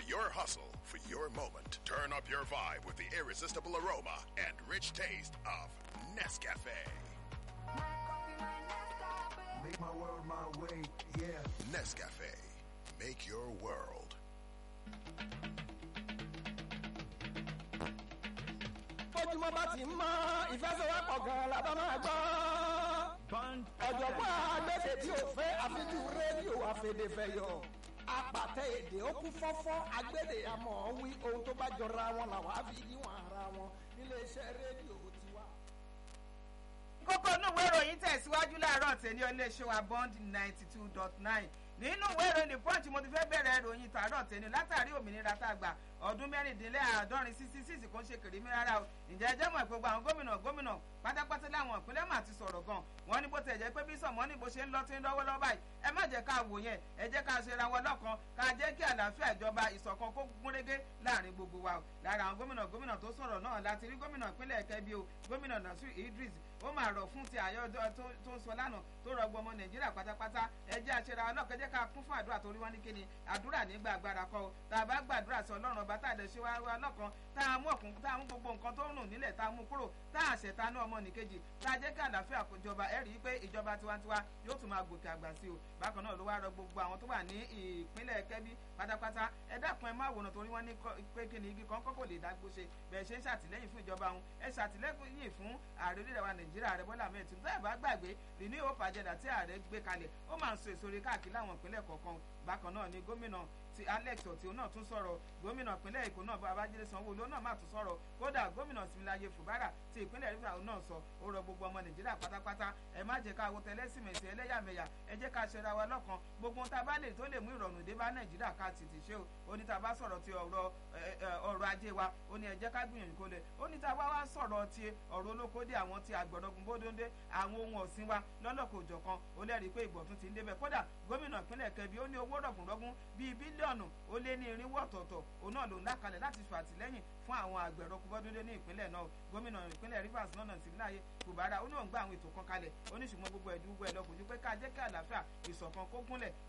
your hustle, for your moment. Turn up your vibe with the irresistible aroma and rich taste of Nescafe. Make my world my way, yeah. Nescafe. Make your world. bójúmọ́ bá ti mọ́ ìfẹsẹ̀wọ́pọ̀ gan-an la bá máa gbọ́. ọ̀jọ̀gbọ́n agbẹ́dẹ tí ò fẹ́ àfijú rédíò àfẹ̀dẹ̀fẹ̀yọ̀ apàtẹ èdè ó kún fọ́fọ́ agbẹ́dẹ àmọ́ wí ohun tó bá jọra wọn làwọn á fi níwọ̀n ara wọn níléeṣẹ́ rédíò tiwa. kókó inú ìwé ìròyìn tẹ̀síwájú láàárọ̀ tẹ̀lé iléeṣẹ́ wa bond ninety two dot nine nínú ìwé ìròyìn the punch mo ti fẹ́ bẹ̀rẹ̀ ìròyìn tààrọ̀ tẹ̀lé látàrí òmìnira tá a gbà ọdún mẹ́rìndínláàádọ́rin sixty six kò ń ṣe kèrè mi rárá o ǹjẹ́ ẹ jẹ́ mọ̀ gbogbo àwọn gómìnà gómìnà pátápátá láwọn ìpínlẹ̀ mà ti sọ̀rọ̀ gan wọ́n ní bó tẹ̀ jẹ́ pé bí sọ̀mọ́ ní bó ṣe ń lọ tí ń lọ́wọ́ lọ́wọ́ báyìí ẹ má jẹ́ ká wò yẹn ẹ jẹ́ ká ṣe ra wọn lọ́kan ká jẹ́ kí àlàáfíà ìjọba ìṣọ̀kan kó gúnrégé láàrin gbogbo wa o lára àwọn gómìnà gómìnà tó sọ̀rọ̀ náà láti rí gómìnà ìpínlẹ̀ kẹbi o gómìnà nasir idris ó máa rọ̀ fún ti àyọ̀ tó ń sọ lánàá tó rọ gbọmọ nàìjíríà pátápátá ẹ jẹ́ àṣẹra ọlọ́kẹ́ jẹ́ ká kún fún àdúrà torí wọ́n ní kíni àdúrà nígbà agbára kọ́ o tá a bá gbàdúrà sí ọlọ́run ọba tá a lè ṣe wá wá lọ́kan tá a mú ọ̀kun tá a mú gbogbo nǹkan tó ń rùn nílẹ̀ tá a mú kúrò tá a ṣẹ̀ta ní ọmọ nìkejì tá a jẹ́ kí àlàáfíà kó jọba ẹ rí i pé ìjọba tiwantiwa yóò tún máa gòkè àgbà sí o bákan náà ló wá rọ gbogbo àwọn tó wà ní ìpínlẹ̀ kẹ́bí pátápátá ẹ dákun ẹ má wòran torí wọ́n ní pé kí ni igi kan kọ́kọ́ lè dágbó ṣe bẹ́ẹ̀ ṣe ń ṣàtìlẹ́yìn fún ìjọba òun ẹ ṣàtìlẹ́yìn fún ààrẹ orílẹ̀ wa nàìjíríà rẹ bọ́lá mẹ́rin tìǹbù táyà bá gbàgbé rìní òpà àjẹdà tí ààrẹ gbé kalẹ̀ ó máa ń so èso rẹ̀ káàkiri láwọn ìpínlẹ̀ kọ̀ọ̀kan bákan náà ni gómìnà ti alex ọtí òun náà tún sọ̀rọ̀ gómìnà ìpínlẹ̀ èkó náà babájídé sanwó-olú náà má tún sọ̀rọ̀ kódà gómìnà tìmíláyé fùbárà ti ìpínlẹ̀ rivers náà sọ ó rọ gbogbo ọmọ nàìjíríà pátápátá ẹ má jẹ́ ká wo tẹlẹ́sìmẹ̀sì ẹlẹ́yàmẹ̀yà ẹ jẹ́ ká ṣera wa lọ́kan gbogbo tá a bá lè tó lè mú ìrọ̀rùn dé bá nàìjíríà ká ti ti ṣe o ó ní tá a bá sọ̀rọ̀ ti ọ̀rọ̀ ọrọ̀ ajé wa ó ní ẹ jẹ́ ká gbìyànjú kó lẹ̀ ó ní tá a bá wá sọ̀rọ̀ ti ọ̀rọ̀ olókódé àwọn ti àgbọ̀dọ̀gùn bódóńdé àwọn ohun ọ̀sìn wa lọ́lọ́kọ̀ òjọ̀kan ó lẹ́rìí pé ìgbọ̀tún ti ń débẹ̀ kódà gómìnà ìpínlẹ̀ kẹbi ó ní owó rọ̀gùnrọ̀gùn bíi bílíọ̀nù ó lé ní irinwó ọ̀tọ̀ọ̀tọ̀ òun náà ló ń lákalẹ̀ láti ṣe àtìlẹ́yìn fún àwọn àgbẹ̀rọ kúbọ́dúndé ní ìpínlẹ̀ náà gómìnà ìpínlẹ̀ rivers náà ti láàyè kùbárà ó ní òun gbà àwọn ètò kan kalẹ̀ ó ní ṣùgbọ́n gbogbo ẹ̀dùn gbogbo ẹ̀ lọ kò ju pé ká jẹ́ kí àlàáfíà ìṣọ̀kan kó gúnlẹ̀